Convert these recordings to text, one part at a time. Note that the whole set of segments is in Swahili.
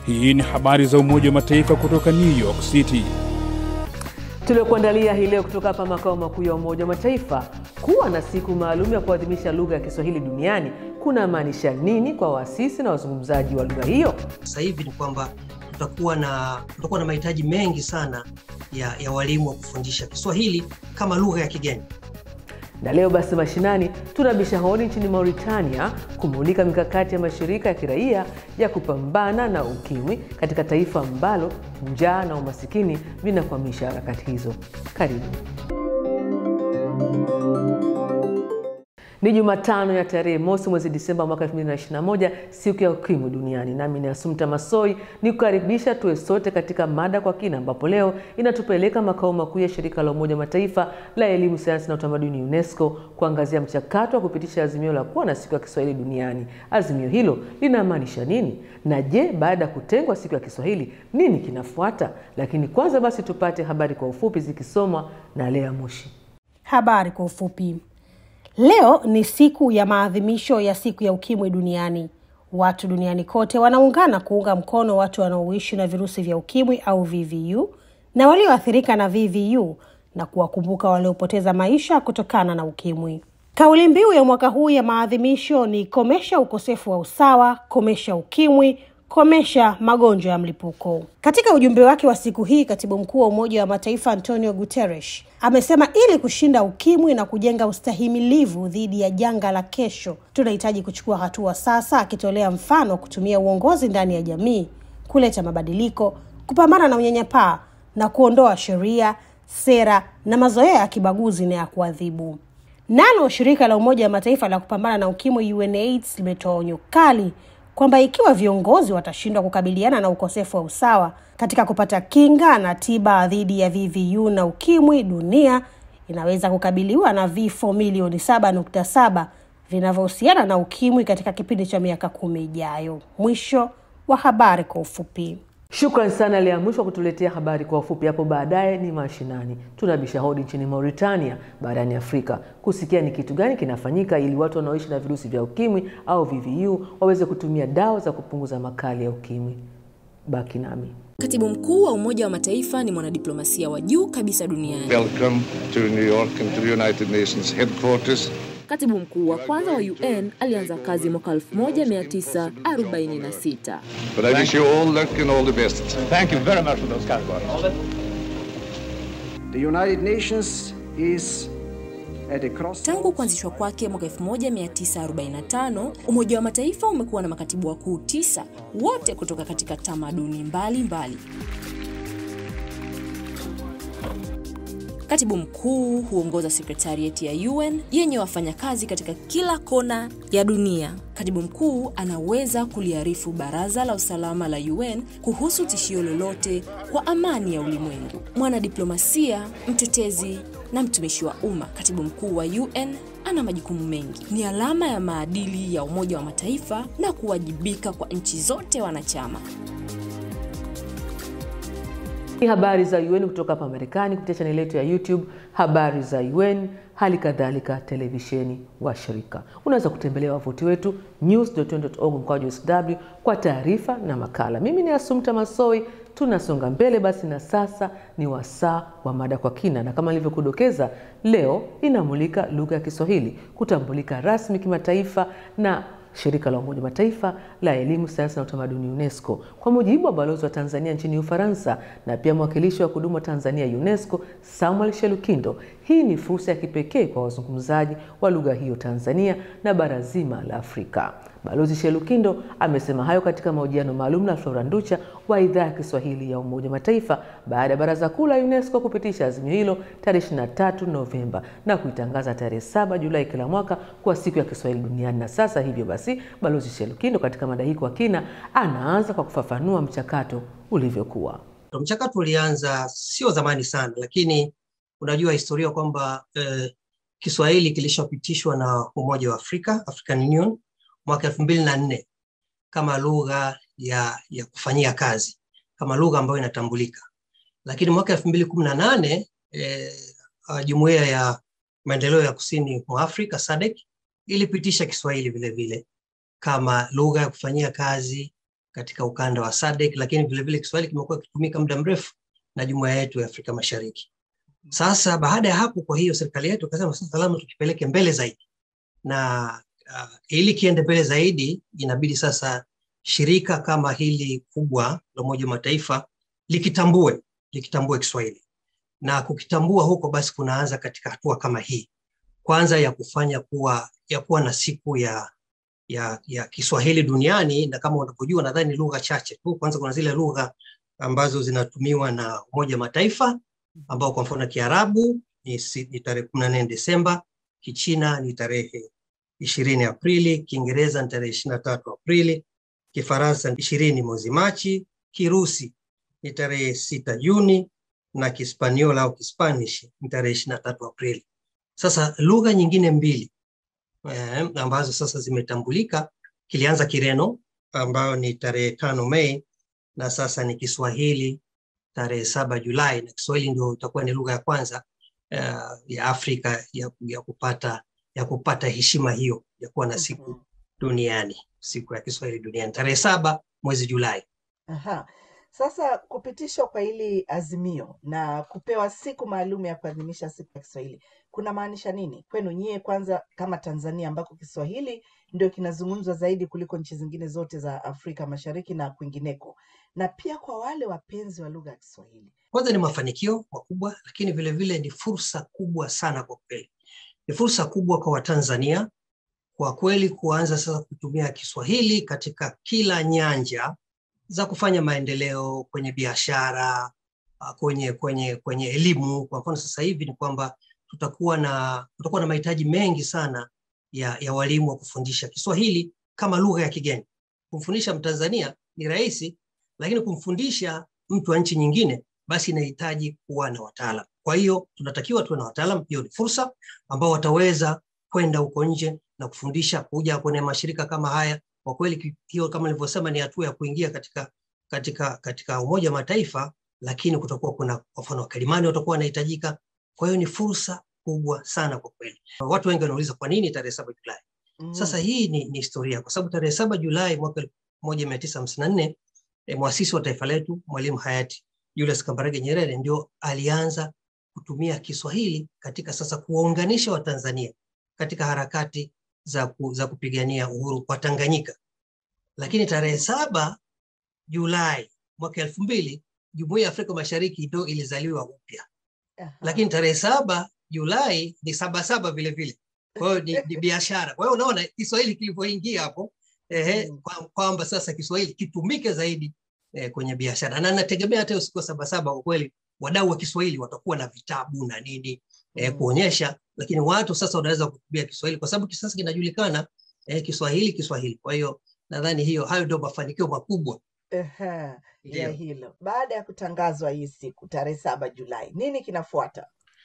Hii ni habari za Umoja wa Mataifa kutoka New York City. Tuliokuandalia hii leo kutoka hapa makao makuu ya Umoja wa Mataifa. Kuwa na siku maalum ya kuadhimisha lugha ya Kiswahili duniani kuna maanisha nini kwa waasisi na wazungumzaji wa lugha hiyo? Sasa hivi ni kwamba tutakuwa na tutakuwa na mahitaji mengi sana ya, ya walimu wa kufundisha Kiswahili kama lugha ya kigeni. Na leo basi mashinani tunabisha hodi nchini Mauritania kumulika mikakati ya mashirika ya kiraia ya kupambana na ukimwi katika taifa ambalo njaa na umasikini vinakwamisha harakati hizo. Karibu. Ni Jumatano ya tarehe mosi mwezi Disemba mwaka 2021, siku ya ukimwi duniani. Nami ni Asumta Masoi ni kukaribisha tuwe sote katika mada kwa kina, ambapo leo inatupeleka makao makuu ya shirika la Umoja Mataifa la elimu, sayansi na utamaduni UNESCO kuangazia mchakato wa kupitisha azimio la kuwa na siku ya Kiswahili duniani. Azimio hilo linamaanisha nini, na je, baada ya kutengwa siku ya Kiswahili nini kinafuata? Lakini kwanza basi tupate habari kwa ufupi zikisomwa na Lea Mushi. Habari kwa ufupi. Leo ni siku ya maadhimisho ya siku ya ukimwi duniani. Watu duniani kote wanaungana kuunga mkono watu wanaoishi na virusi vya ukimwi au VVU na walioathirika na VVU na kuwakumbuka waliopoteza maisha kutokana na ukimwi. Kauli mbiu ya mwaka huu ya maadhimisho ni komesha ukosefu wa usawa, komesha ukimwi, komesha magonjwa ya mlipuko. Katika ujumbe wake wa siku hii, katibu mkuu wa Umoja wa Mataifa Antonio Guterres amesema ili kushinda ukimwi na kujenga ustahimilivu dhidi ya janga la kesho, tunahitaji kuchukua hatua sasa, akitolea mfano kutumia uongozi ndani ya jamii kuleta mabadiliko, kupambana na unyanyapaa na kuondoa sheria, sera na mazoea ya kibaguzi na ya kuadhibu. Nalo shirika la Umoja wa Mataifa la kupambana na ukimwi UNAIDS limetoa onyo kali kwamba ikiwa viongozi watashindwa kukabiliana na ukosefu wa usawa katika kupata kinga na tiba dhidi ya VVU na ukimwi, dunia inaweza kukabiliwa na vifo milioni 7.7 vinavyohusiana na ukimwi katika kipindi cha miaka kumi ijayo. Mwisho wa habari kwa ufupi. Shukran sana Lea Mwisho wa kutuletea habari kwa ufupi. Hapo baadaye ni mashinani, tunabisha hodi nchini Mauritania barani Afrika kusikia ni kitu gani kinafanyika ili watu wanaoishi na virusi vya ukimwi au VVU waweze kutumia dawa za kupunguza makali ya ukimwi. Baki nami. Katibu mkuu wa Umoja wa Mataifa ni mwanadiplomasia wa juu kabisa duniani. Welcome to New York and to the United Nations headquarters. Katibu mkuu wa kwanza wa UN alianza kazi mwaka 1946. But I wish you all luck and all the best. Thank you very much for those kind words. The United Nations is at a cross Tangu kuanzishwa kwake mwaka 1945, Umoja wa Mataifa umekuwa na makatibu wakuu tisa, wote kutoka katika tamaduni mbalimbali. Katibu mkuu huongoza sekretarieti ya UN yenye wafanyakazi katika kila kona ya dunia. Katibu mkuu anaweza kuliarifu Baraza la Usalama la UN kuhusu tishio lolote kwa amani ya ulimwengu. Mwanadiplomasia, mtetezi na mtumishi wa umma, katibu mkuu wa UN ana majukumu mengi. Ni alama ya maadili ya Umoja wa Mataifa na kuwajibika kwa nchi zote wanachama. Ni habari za UN kutoka hapa Marekani kupitia chaneli yetu ya YouTube habari za UN, hali kadhalika televisheni wa shirika. Unaweza kutembelea wavuti wetu news.un.org mkwaju sw kwa taarifa na makala. Mimi ni Asumta Masoi, tunasonga mbele basi, na sasa ni wasaa wa mada kwa kina, na kama nilivyokudokeza, leo inamulika lugha ya Kiswahili kutambulika rasmi kimataifa na shirika la Umoja Mataifa la elimu, sayansi na utamaduni UNESCO. Kwa mujibu wa balozi wa Tanzania nchini Ufaransa na pia mwakilishi wa kudumu wa Tanzania UNESCO Samuel Shelukindo, hii ni fursa ya kipekee kwa wazungumzaji wa lugha hiyo Tanzania na bara zima la Afrika. Balozi Shelukindo amesema hayo katika mahojiano maalum na Flora Nducha wa idhaa ya Kiswahili ya Umoja wa Mataifa baada ya Baraza Kuu la UNESCO kupitisha azimio hilo tarehe 23 Novemba na kuitangaza tarehe 7 Julai kila mwaka kuwa siku ya Kiswahili duniani. Na sasa hivyo basi, Balozi Shelukindo katika mada hii kwa kina anaanza kwa kufafanua mchakato ulivyokuwa. Mchakato ulianza sio zamani sana, lakini unajua historia kwamba eh, Kiswahili kilishapitishwa na Umoja wa Afrika, African Union mwaka elfu mbili na nne kama lugha ya, ya kufanyia kazi kama lugha ambayo inatambulika, lakini mwaka elfu mbili kumi na nane eh, jumuiya ya maendeleo ya kusini mwa Afrika SADC ilipitisha Kiswahili vile vile kama lugha ya kufanyia kazi katika ukanda wa SADC, lakini vilevile Kiswahili kimekuwa kikitumika muda mrefu na jumuiya yetu ya Afrika Mashariki. Sasa baada ya hapo, kwa hiyo serikali yetu ikasema sasa lazima tukipeleke mbele zaidi, na uh, ili kiende mbele zaidi, inabidi sasa shirika kama hili kubwa la Umoja wa Mataifa likitambue likitambue Kiswahili na kukitambua huko, basi kunaanza katika hatua kama hii, kwanza ya kufanya kuwa ya kuwa na siku ya ya, ya Kiswahili duniani, na kama unavyojua, nadhani lugha chache tu. Kwanza kuna zile lugha ambazo zinatumiwa na Umoja wa Mataifa ambao kwa mfano Kiarabu ni, si- ni tarehe kumi na nne Desemba, Kichina ni tarehe ishirini Aprili, Kiingereza ni tarehe ishirini na tatu Aprili, Kifaransa ni ishirini mwezi Machi, Kirusi ni tarehe sita Juni na Kispaniola au Kispanish ni tarehe ishirini na tatu Aprili. Sasa lugha nyingine mbili eh, ambazo sasa zimetambulika, kilianza Kireno ambayo ni tarehe tano Mei na sasa ni Kiswahili tarehe saba Julai, na Kiswahili ndio itakuwa ni lugha ya kwanza uh, ya Afrika ya, ya kupata ya kupata heshima hiyo ya kuwa na siku duniani, siku ya Kiswahili duniani tarehe saba mwezi Julai. Aha. Sasa kupitishwa kwa hili azimio na kupewa siku maalum ya kuadhimisha siku ya Kiswahili kuna maanisha nini kwenu nyie, kwanza kama Tanzania ambako Kiswahili ndio kinazungumzwa zaidi kuliko nchi zingine zote za Afrika Mashariki na kwingineko, na pia kwa wale wapenzi wa lugha ya Kiswahili? Kwanza ni mafanikio makubwa, lakini vile vile ni fursa kubwa sana kwa kweli. Ni fursa kubwa kwa Watanzania kwa kweli kuanza sasa kutumia Kiswahili katika kila nyanja za kufanya maendeleo kwenye biashara, ah, kwenye kwenye kwenye elimu. Kwa mfano sasa hivi ni kwamba tutakuwa na tutakuwa na mahitaji mengi sana ya, ya walimu wa kufundisha Kiswahili kama lugha ya kigeni. Kumfundisha Mtanzania ni rahisi, lakini kumfundisha mtu wa nchi nyingine basi inahitaji kuwa na wataalam. Kwa hiyo tunatakiwa tuwe na wataalam. Hiyo ni fursa ambao wataweza kwenda huko nje na kufundisha, kuja kwenye mashirika kama haya. Kwa kweli ki- hiyo kama nilivyosema, ni hatua ya kuingia katika katika katika Umoja wa Mataifa, lakini kutakuwa kuna kwa mfano wakalimani watakuwa wanahitajika. Kwa hiyo ni fursa kubwa sana kwa kweli. Watu wengi wanauliza kwa nini tarehe saba Julai? Mhm. Sasa hii ni, ni historia kwa sababu tarehe saba Julai mwaka elfu moja mia tisa hamsini na nne eh, mwasisi wa taifa letu Mwalimu hayati Julius Kambarage Nyerere ndio alianza kutumia Kiswahili katika sasa kuwaunganisha Watanzania katika harakati za, ku, za kupigania uhuru kwa Tanganyika. Lakini tarehe saba Julai mwaka elfu mbili Jumuiya ya Afrika Mashariki ndio ilizaliwa upya Aha. lakini tarehe saba Julai ni saba saba vile vile. Kwa hiyo ni, ni biashara. Kwa hiyo unaona Kiswahili kilivyoingia hapo ehe, Mm. kwa- kwamba sasa Kiswahili kitumike zaidi eh, kwenye biashara, na nategemea hata hiyo siku ya saba saba kwa kweli wadau wa Kiswahili watakuwa na vitabu na nini eh, Mm. kuonyesha, lakini watu sasa wanaweza kutumia Kiswahili kwa sababu sasa kinajulikana eh, Kiswahili Kiswahili. Kwa hiyo nadhani hiyo hayo ndio mafanikio makubwa Aha, ya ndio. hilo. Baada ya kutangazwa hii siku tarehe saba Julai, nini kinafuata?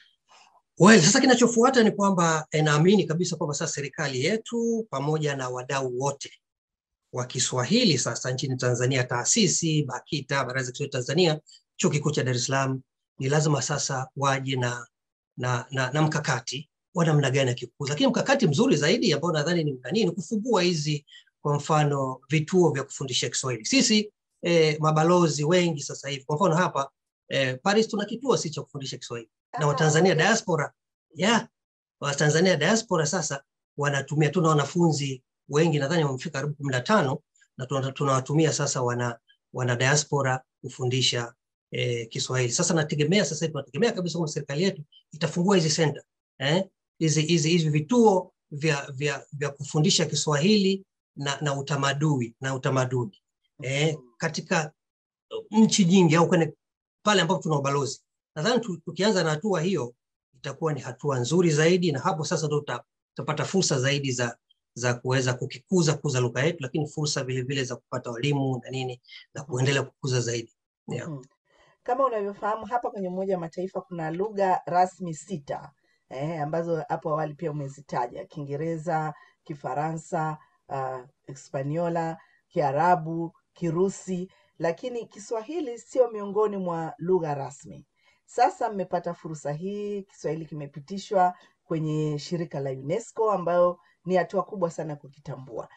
Well, sasa kinachofuata ni kwamba eh, naamini kabisa kwamba sasa serikali yetu pamoja na wadau wote wa Kiswahili sasa nchini Tanzania, taasisi BAKITA, Baraza la Kiswahili Tanzania, Chuo Kikuu cha Dar es Salaam, ni lazima sasa waje na, na, na, na mkakati wa namna gani ya kikuza, lakini mkakati mzuri zaidi ambao nadhani ni nani, ni kufungua hizi kwa mfano vituo vya kufundisha Kiswahili. Sisi eh, mabalozi wengi sasa hivi, kwa mfano hapa eh, Paris tuna kituo si cha kufundisha Kiswahili na Ah, Watanzania okay. diaspora yeah, Watanzania diaspora sasa wanatumia, tuna wanafunzi wengi nadhani wamefika karibu kumi na tano na tuna- tunawatumia sasa wana, wana diaspora kufundisha eh, Kiswahili. Sasa nategemea sasa hivi tunategemea kabisa kwamba serikali yetu itafungua hizi center eh, hizi hizi hizi vituo vya, vya, vya kufundisha Kiswahili na, na utamaduni na utamaduni eh, Mhm. katika nchi nyingi au kwenye pale ambapo tuna ubalozi. Nadhani tu- tukianza na hatua hiyo itakuwa ni hatua nzuri zaidi, na hapo sasa ndo tuta- tutapata fursa zaidi za za kuweza kukikuza kuza lugha yetu, lakini fursa vile vile za kupata walimu na nini na kuendelea kukuza zaidi. Yeah. Mhm. Kama unavyofahamu hapa kwenye Umoja wa Mataifa kuna lugha rasmi sita eh, ambazo hapo awali pia umezitaja: Kiingereza, Kifaransa, uh, Hispaniola, Kiarabu, Kirusi, lakini Kiswahili sio miongoni mwa lugha rasmi. Sasa mmepata fursa hii, Kiswahili kimepitishwa kwenye shirika la UNESCO ambayo ni hatua kubwa sana kukitambua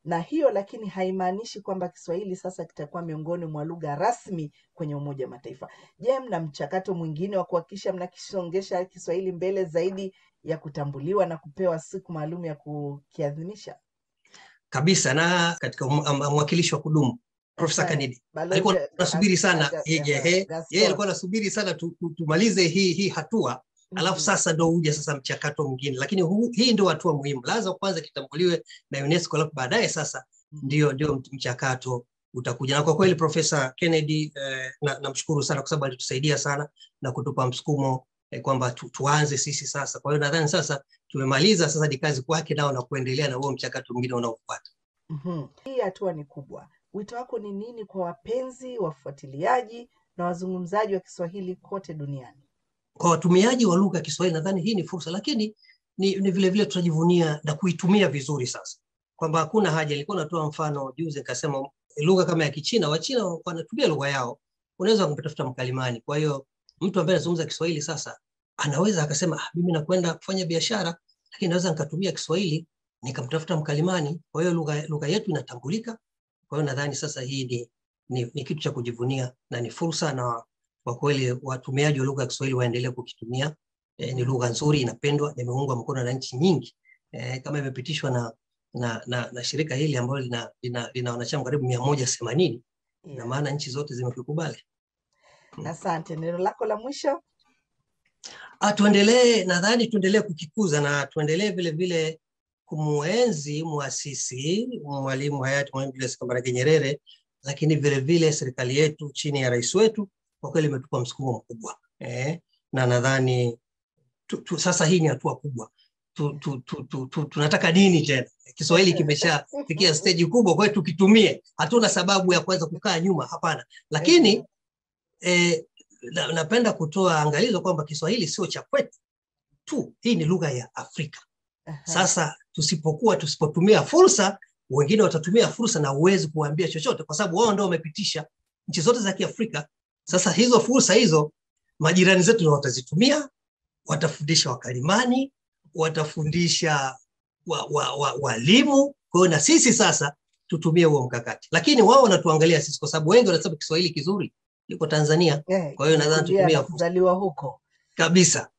na hiyo lakini haimaanishi kwamba Kiswahili sasa kitakuwa miongoni mwa lugha rasmi kwenye Umoja wa Mataifa. Je, mna mchakato mwingine wa kuhakikisha mnakisongesha Kiswahili mbele zaidi ya kutambuliwa na kupewa siku maalum ya kukiadhimisha? kabisa na katika um- um- mwakilishi wa kudumu Profesa Ehe, Kanidi Balozi alikuwa Gas- anasubiri sana Gas- yeye ehe, yeye Gaston. alikuwa anasubiri sana tu, tu, tumalize hii hii hatua alafu Mhm. sasa ndo uje sasa mchakato mwingine, lakini huu, hii ndio hatua muhimu. Lazima kwanza kitambuliwe na UNESCO, alafu baadaye sasa ndio ndio mt- mchakato utakuja. Na kwa kweli Profesa Kennedy eh, na- namshukuru sana kwa sababu alitusaidia sana na kutupa msukumo eh, kwamba tu, tuanze sisi sasa. Kwa hiyo nadhani sasa tumemaliza, sasa ni kazi kwake nao na kuendelea na huo mchakato mwingine unaofuata. Mhm. Hii hatua ni kubwa. Wito wako ni nini kwa wapenzi, wafuatiliaji na wazungumzaji wa Kiswahili kote duniani? kwa watumiaji wa lugha ya Kiswahili nadhani hii ni fursa, lakini ni, ni vile vile tutajivunia na kuitumia vizuri sasa, kwamba hakuna haja. Nilikuwa natoa mfano juzi nikasema lugha kama ya Kichina, Wachina wanatumia lugha yao, unaweza kumtafuta mkalimani. Kwa hiyo mtu ambaye anazungumza Kiswahili sasa anaweza akasema ah, mimi nakwenda kufanya biashara, lakini naweza nikatumia Kiswahili nikamtafuta mkalimani. Kwa hiyo lugha lugha yetu inatambulika. Kwa hiyo nadhani sasa hii ni, ni, ni kitu cha kujivunia na ni fursa na kwa kweli watumiaji wa lugha ya Kiswahili waendelee kukitumia. E, ni lugha nzuri, inapendwa, na imeungwa mkono na nchi nyingi e, kama imepitishwa na, na, na, na shirika hili ambalo lina, lina, lina wanachama karibu mia moja themanini na Yeah. maana nchi zote zimekikubali. Asante. Neno lako la mwisho? Ah, tuendelee, nadhani tuendelee kukikuza na tuendelee vile vile kumuenzi muasisi Mwalimu hayati Mwalimu Julius Kambarage Nyerere, lakini vile vile serikali yetu chini ya rais wetu kwa kweli imetupa msukumo mkubwa eh, na nadhani tu, tu, sasa hii ni hatua kubwa tu, tu, tu, tu, tu, tunataka nini tena? Kiswahili kimeshafikia steji kubwa, kwa hiyo tukitumie. Hatuna sababu ya kuweza kukaa nyuma, hapana. Lakini eh, na, napenda kutoa angalizo kwamba Kiswahili sio cha kwetu tu, hii ni lugha ya Afrika. Sasa tusipokuwa tusipotumia fursa, wengine watatumia fursa na huwezi kuwaambia chochote, kwa sababu wao ndio wamepitisha nchi zote za Kiafrika. Sasa hizo fursa hizo majirani zetu ndio watazitumia, watafundisha wakalimani, watafundisha walimu wa, wa, walimu. Kwa hiyo na sisi sasa tutumie huo mkakati, lakini wao wanatuangalia sisi, kwa sababu wengi wanasema Kiswahili kizuri liko Tanzania. Eh, Kwa hiyo nadhani kulia tutumie na fursa kuzaliwa huko. kabisa.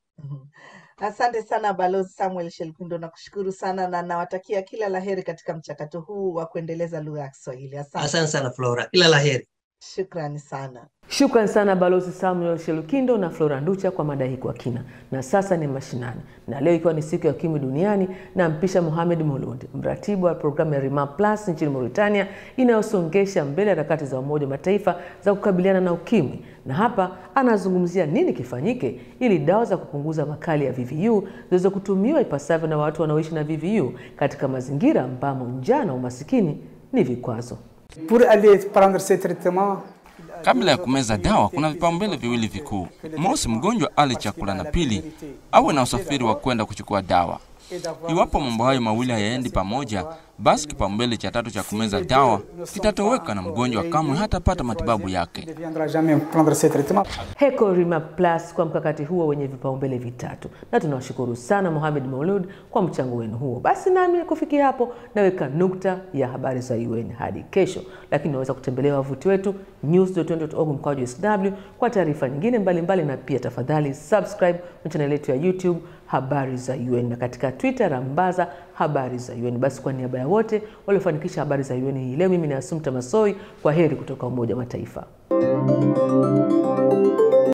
Asante sana Balozi Samuel Shelkundo, nakushukuru sana na nawatakia kila laheri katika mchakato huu wa kuendeleza lugha ya Kiswahili. Asante, Asante sana Flora, kila la heri. shukrani sana. Shukran sana Balozi Samuel Shelukindo na Flora Nducha kwa mada hii kwa kina. Na sasa ni mashinani, na leo ikiwa ni siku ya ukimwi duniani, na mpisha Mohamed Mulund, mratibu wa programu ya Rima Plus nchini Mauritania inayosongesha mbele harakati za Umoja wa Mataifa za kukabiliana na ukimwi, na hapa anazungumzia nini kifanyike ili dawa za kupunguza makali ya VVU ziweze kutumiwa ipasavyo na watu wanaoishi na VVU katika mazingira ambamo njaa na umasikini ni vikwazo. Pour aller prendre ce traitement, Kabla ya kumeza dawa, kuna vipaumbele viwili vikuu: mosi, mgonjwa ale chakula, na pili, awe na usafiri wa kwenda kuchukua dawa. Iwapo mambo hayo mawili hayaendi pamoja, basi kipaumbele cha tatu cha kumeza dawa kitatoweka na mgonjwa kamwe hatapata matibabu yake. ne viendra jamais prendre ce traitement. Heko Rima Plus kwa mkakati huo wenye vipaumbele vitatu, na tunawashukuru sana Mohamed Maulud kwa mchango wenu huo. Basi nami kufikia hapo naweka nukta ya habari za UN hadi kesho, lakini unaweza kutembelea wavuti wetu news.un.org mkwaju sw kwa taarifa nyingine mbalimbali mbali, na pia tafadhali subscribe na chaneli yetu ya YouTube habari za UN na katika Twitter rambaza habari za UN. Basi kwa niaba ya wote waliofanikisha habari za UN hii leo, mimi ni Asumta Masoi, kwa heri kutoka Umoja wa Mataifa.